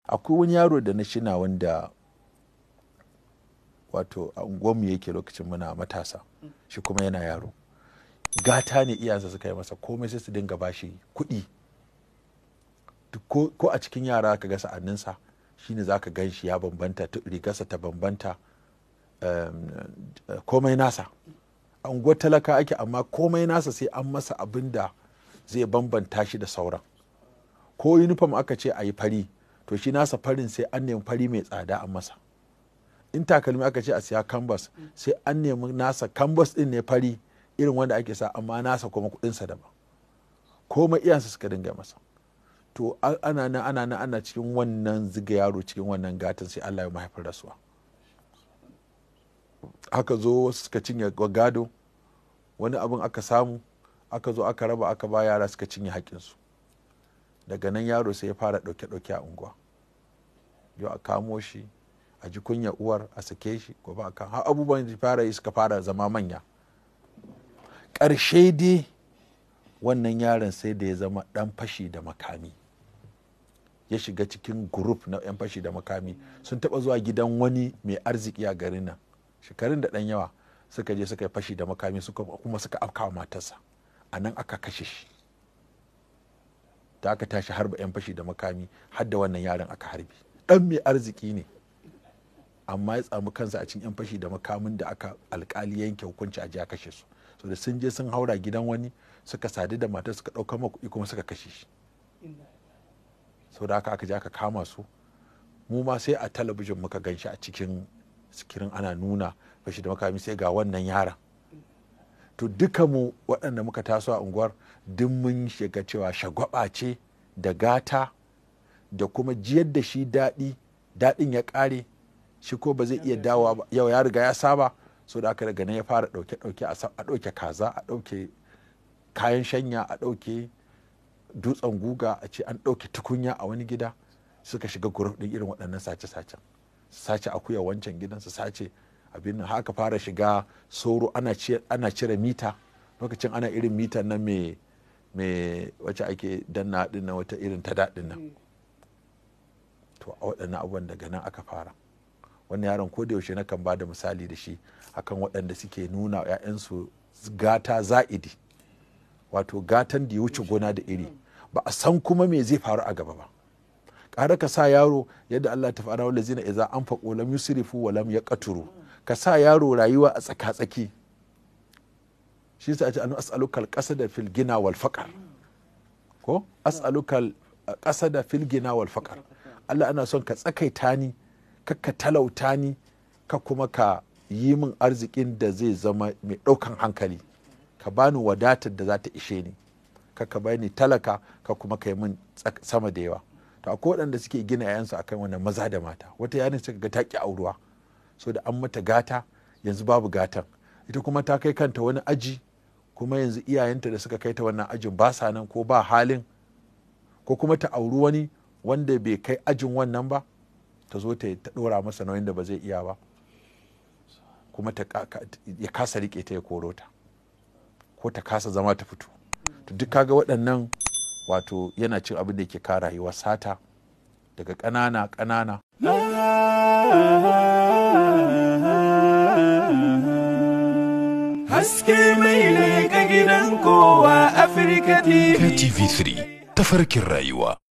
akwai wani yaro da na shina wanda wato a unguwanmu yake lokacin muna matasa shi kuma yana yaro gata ne iyansa suka yi masa komai sai su dinga bashi kuɗi ko a cikin yara ka ga sa'anninsa shine za ka gan shi ya bambanta rigarsa ta bambanta komai nasa a unguwar talaka ake amma komai nasa sai an masa abin da zai bambanta shi da sauran ko uniform aka ce a yi fari to shi nasa farin sai an nemi fari mai tsada a masa in takalmi aka ce a siya canvas sai an nemi nasa canvas din ne fari irin wanda ake sa amma nasa kuma kudinsa daban komai iyansa suka dinga masa to ana nan ana nan ana cikin wannan ziga yaro cikin wannan gatan sai Allah ya mahaifar rasuwa aka zo wasu suka cinye gado wani abin aka samu aka zo aka raba aka ba yara suka cinye haƙinsu daga nan yaro sai ya fara ɗauke-ɗauke a unguwa yau a kamo shi a ji kunya uwar a sake shi gobe a kan har abubuwan da fara yi suka fara zama manya ƙarshe dai wannan yaron sai da ya zama ɗan fashi da makami ya shiga cikin gurup na 'yan fashi da makami sun taɓa zuwa gidan wani mai arziki a garin nan shekarun da ɗan yawa suka je suka yi fashi da makami suka kuma suka afkawa matarsa a nan aka kashe shi da aka tashi harba 'yan fashi da makami har da wannan yaron aka harbi ɗan mai arziki ne amma ya tsamu kansa a cikin 'yan fashi da makamin da aka alkali yanke hukunci a a kashe su so da sun je sun haura gidan wani suka sadu da matar suka ɗauka ma kuɗi kuma suka kashe shi sau da aka aka je aka kama su mu ma sai a talabijin muka gan shi a cikin sikirin ana nuna fashi da makami sai ga wannan yaron to duka mu waɗanda muka taso a unguwar duk mun shiga cewa shagwaba ce da gata da kuma jiyar da shi daɗi daɗin ya ƙare shi ko ba zai iya dawowa ba yau ya riga ya saba so da aka daga nan ya fara ɗauke ɗauke a ɗauke kaza a ɗauke kayan shanya a ɗauke dutsen guga a ce an ɗauke tukunya a wani gida suka shiga guruf ɗin irin waɗannan sace-sacen sace akuya wancan gidan su sace abin nan haka fara shiga soro ana cire mita lokacin ana irin mita nan mai mai wacce ake danna din nan wata irin ta daɗin nan to a waɗannan abubuwan daga nan aka fara wannan yaron ko da yaushe na kan bada misali da shi akan waɗanda suke nuna wa 'ya'yansu gata za'idi wato gatan da ya wuce gona da iri ba a san kuma me zai faru a gaba ba ƙara ka sa yaro yadda Allah ta faɗa wanda zina iza an faƙo lam yusrifu wa lam yaqturu ka sa yaro rayuwa a tsaka-tsaki shi sa ce anu as'alukal qasada fil gina wal faqar ko as'alukal qasada fil gina wal faqar Allah ana son ka tsakaita ni ka ka talauta ni ka kuma ka yi min arzikin da zai zama mai ɗaukan hankali ka bani wadatar da za ta ishe ni ka ka bani talaka ka kuma ka yi min sama da yawa to akwai waɗanda suke gina 'ya'yansu akan wannan maza da mata wata yarin suka ga taki auruwa so da an mata gata yanzu babu gatan ita kuma ta kai kanta wani aji kuma yanzu iyayenta da suka kai ta wannan ajin ba sa nan ko ba halin ko kuma ta auri wani wanda bai kai ajin wannan ba ta zo ta ɗora masa nauyin da ba zai iya ba kuma ya kasa riƙe ta ya koro ta ko ta kasa zama ta fito to duk kaga waɗannan wato yana cin abin da yake kara rayuwa sata daga ƙanana ƙanana haske mai ne ga gidan kowa Afirka TV. KTV3 tafarkin rayuwa.